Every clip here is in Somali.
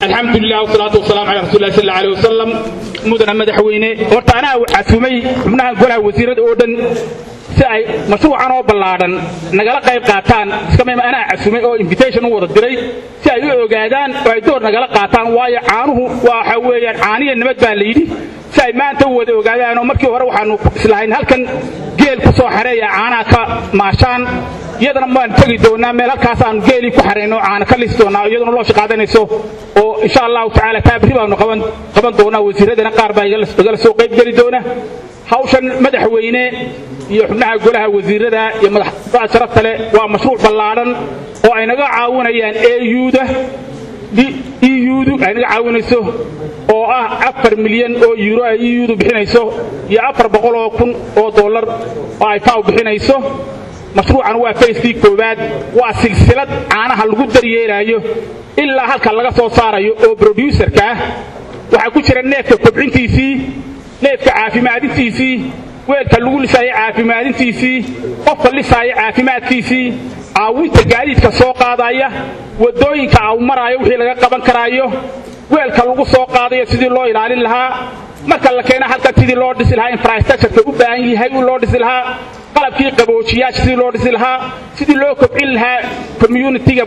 alxamdulilah wasalaatu wasalaamu calaa rasuulilah sal allahu aleyh wasalam mudana madaxweyne horta anaa casuumay xubnaha golaha wasiirada oo dhan si ay mashruucan oo ballaadhan nagala qayb qaataan iskamima anaa casuumay oo invitation u wada diray si ay u ogaadaan oo ay door nagala qaataan waayo caanuhu waxa weeyaan caaniya nabad baa la yidhi si ay maanta u wada ogaadaan oo markii hore waxaanu islahayn halkan geel ku soo xareeya caanaha ka maashaan iyadana waan tegi doonaa meel halkaas aanu geelii ku xarayno caana ka lisi doonaa iyaduna loo shaqaadanayso oo insha allahu tacaala taabri baanu qaban doonaa wasiiradana qaar baa igala soo qayb geli doona hawshan madaxweyne iyo xubnaha golaha wasiirada iyo madaxda sharafta leh waa mashruuc ballaadhan oo ay naga caawinayaan euda eudu ay naga caawinayso oo ah afar milyan oo euro ay eudu bixinayso iyo afar boqol oo kun oo dollar oo ay faw bixinayso mashruucan waa fayskii koowaad waa silsilad caanaha lagu daryeelaayo ilaa halka laga soo saarayo oo broducerka ah waxaa ku jira neefka kobcintiisii neefka caafimaadintiisii weelka lagu lisaayo caafimaadintiisii qofka lisaayo caafimaadkiisii caawinta gaadiidka soo qaadaya waddooyinka au maraayo wixii laga qaban karaayo weelka lagu soo qaadayo sidii loo ilaalin lahaa marka la keena halkan sidii loo dhisi lahaa infrastructureka u baahan yahay loo dhisi lahaa qalabkii qaboojiyaasha sidii loo dhisi lahaa sidii loo kobcin lahaa communitiga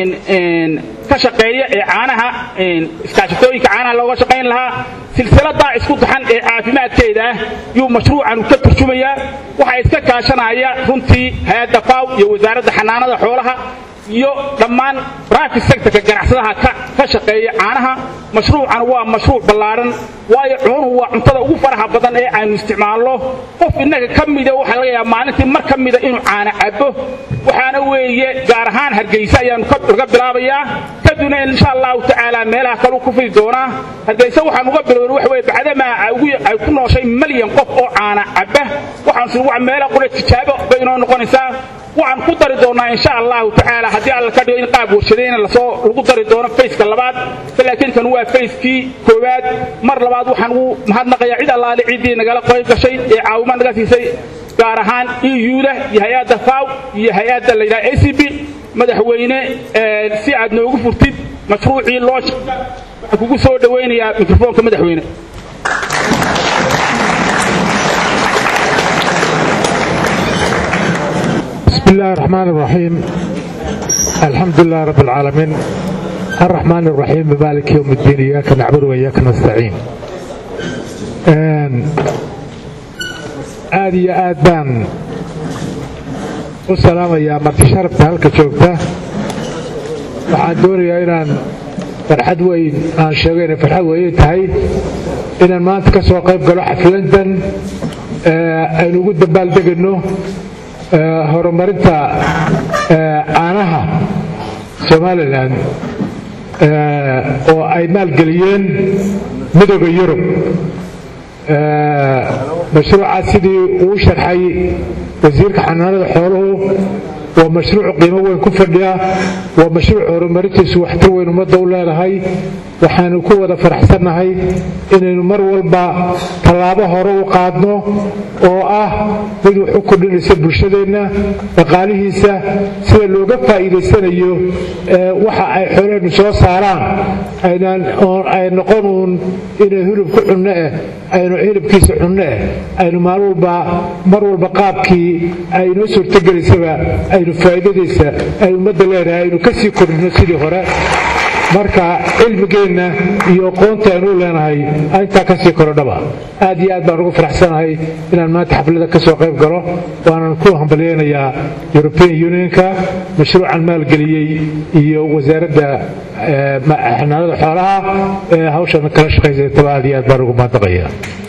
ka shaqeeya ee caanaha iskaashatooyinka caanaha looga shaqayn lahaa silsiladaa isku daxan ee caafimaadkeeda ah yuu mashruucan ka turjumayaa waxaa iska kaashanaya runtii hay-adda faw iyo wasaaradda xanaanada xoolaha iyo dhammaan private sectorka ganacsadaha ka shaqeeya caanaha mashruucan waa mashruuc ballaadhan waayo cunuhu waa cuntada ugu faraha badan ee aynu isticmaalno qof innaga ka mida waxaa laga yaaba maalintii mar ka mida inuu caana cabo waxaana weeye gaar ahaan hargeysa ayaanu laga bilaabayaa kadibna insha allahu tacaala meelaha kaleu ku fidi doonaa hargeysa waxaan uga bilowna waxa weye bacdamaa ay ku nooshay malyan qof oo caana caba waxaan meela qura tijaabo bay inoo noqonaysaa waxaan ku dari doonnaa insha allahu tacaala haddii alla ka dhigo in qaab warshadayna lasoo lagu dari doono fayska labaad laakiin kan waa fayskii koowaad mar labaad waxaan ugu mahadnaqayaa cid allaale ciddii nagala qayb gashay ee caawimaad naga siisay gaar ahaan euda iyo hay-adda faw iyo hay-adda la yidhaha a c b madaxweyne si aad noogu furtid mashruucii loo waxaan kugu soo dhowaynayaa mikrofoonka madaxweyne بسم الله الرحمن الرحيم الحمد لله رب العالمين الرحمن الرحيم مالك يوم الدين إياك نعبد وإياك نستعين aad iyo aad baan u salaamayaa marti sharafta halka joogta waxaan doonayaa inaan farxad weyn aan sheego inay farxad weyn tahay inaan maanta ka soo qayb galo xafladan aynu ugu dambaaldegayno horumarinta caanaha somalilan oo ay maalgeliyeen midooda yurub mashruucaas sidii uu sharxay wasiirka xanaanada xooluhu waa mashruuc qiimo weyn ku fadhiya waa mashruuc horumarintiisu waxtar weyn ummadda u leedahay waxaanu ku wada faraxsannahay inaynu mar walba tallaabo hore u qaadno oo ah mid wax u kordhinaysa bulshadeenna dhaqaalihiisa sida looga faa'iidaysanayo waxa ay xoolaheennu soo saaraan ay noqon uun inay hilib ku cunno eh aynu hilibkiisa cunno eh aynu maalin walba mar walba qaabkii ay inoo suurtogelaysaba aynu faa'iidadiisa ay ummadda leedahay aynu ka sii kordhino sidii hore marka cilmigeenna iyo aqoonta aynu u leenahay intaa ka sii korodhaba aad iyo aad baan ugu faraxsanahay inaan maanta xaflada ka soo qayb galo waanan ku hambalyeynayaa european unionka mashruucan maalgeliyey iyo wasaaradda xanaanada xoolaha ee hawshan kala shaqaysataba aad iyo aad baan ugu maadaqaya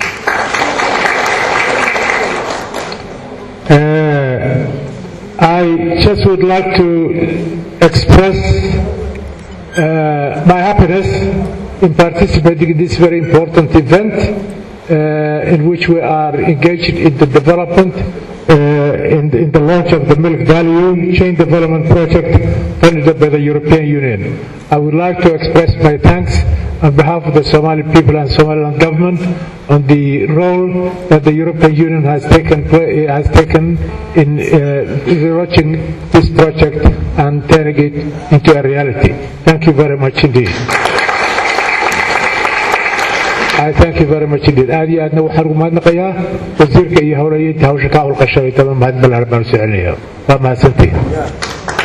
I just would like to express uh, my happiness in participating in this very important event uh, in which we are engaged in the development, uh, in, in, the launch of the Milk Value Chain Development Project funded by the European Union. I would like to express my thanks on behalf of the Somali people and Somaliland government on the role that the European Union has taken has taken in uh, launching this project and turning it into a reality. Thank you very much indeed. thank you very much indeed aad iyo aadna waxaan ugu mahadnaqayaa wasiirka iyo howlayeynta hawsha ka howlqashay daba mahad ballaaran baan u soo celinaya waa mahadsantihin